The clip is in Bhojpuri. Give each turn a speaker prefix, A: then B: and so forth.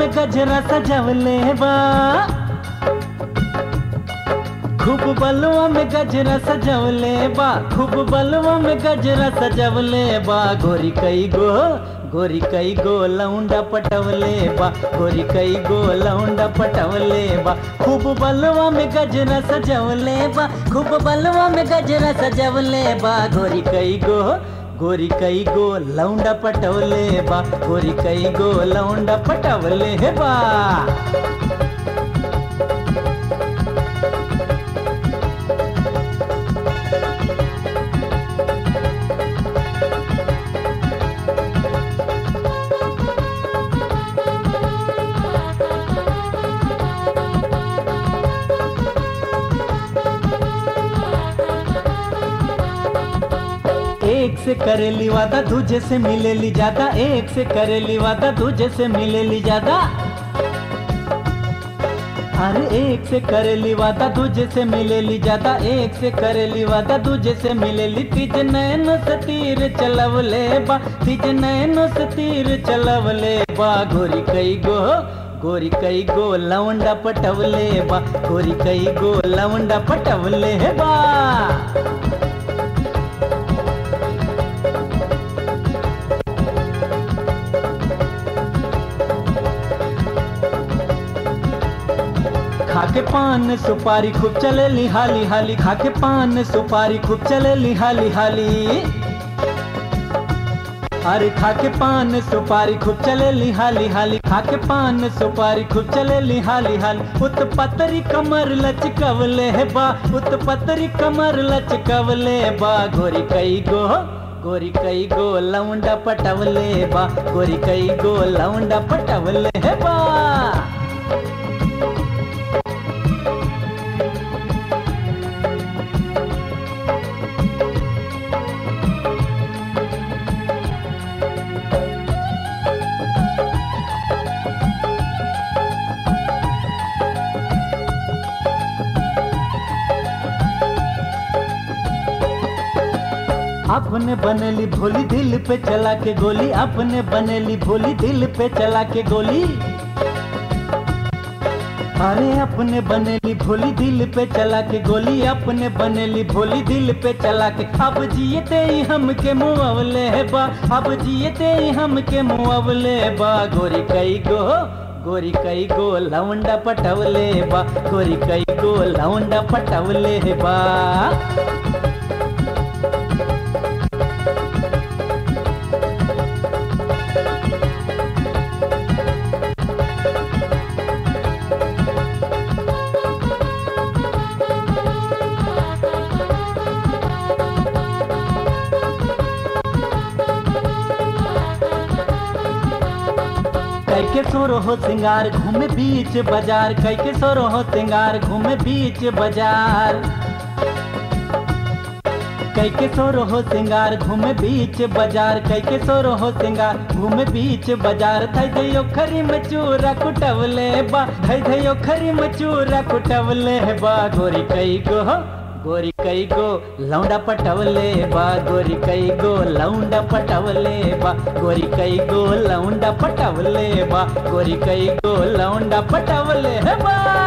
A: में गजरा सजवले बा खूब बलुआ में गजरा सजवले बा खूब बलुआ में गजरा सजवले बा गोरी कई गो गोरी कई गो लौंडा पटवले बा गोरी कई गो लौंडा पटवले बा खूब बलुआ में गजरा सजवले बा खूब बलुआ में गजरा सजवले बा गोरी कई गो गोरी कई गो लौंडा पटवले बा गोरी कई गो लौंडा पटवले बा एक से करेली वादा दूजे से मिलेली ज्यादा एक से करेली वादा दूजे से मिलेली ज्यादा अरे एक से करेली वादा दूजे से मिलेली ज्यादा एक से करेली वादा दूजे से मिलेली तीज नैन से तीर चलवले बा तीज नैन से तीर चलवले बा गोरी कई गो गोरी कई गो लवंडा पटवले बा गोरी कई गो लवंडा पटवले बा खाके पान सुपारी खूब चले हाली हाली खाके पान सुपारी खूब चले हाली हाली अरे खाके पान सुपारी खूब चले हाली हाली खाके पान सुपारी खूब चले हाली हाली उत पतरी कमर लचकवले है बा उत पतरी कमर लचकवले बा गोरी कई गो गोरी कई गो लौंडा पटवले बा गोरी कई गो लौंडा पटवले है बा अपने बनेली भोली दिल पे चला के गोली अपने बनेली भोली दिल पे चला के गोली अरे अपने बनेली भोली दिल पे चला के गोली अपने बनेली भोली दिल पे चला के अब जियते ही हमके मुआवले है बा अब जियते ही हमके मुआवले बा गोरी कई गो गोरी कई गो लवंडा पटवले बा गोरी कई गो लवंडा पटवले बा कैके सोरो हो सिंगार घूमे बीच बाजार कैके सोरो हो सिंगार घूमे बीच बाजार कैके सोरो हो सिंगार घूमे बीच बाजार कैके सोरो हो सिंगार घूमे बीच बाजार थई दयो खरी मचूरा कुटवले बा थई दयो खरी मचूरा कुटवले बा गोरी कई गो गोरी कई गो लौंडा पटवले बा गोरी कई गो लौंडा पटवले बा गोरी कई गो लौंडा पटवले बा गोरी कई गो लौंडा पटवले बा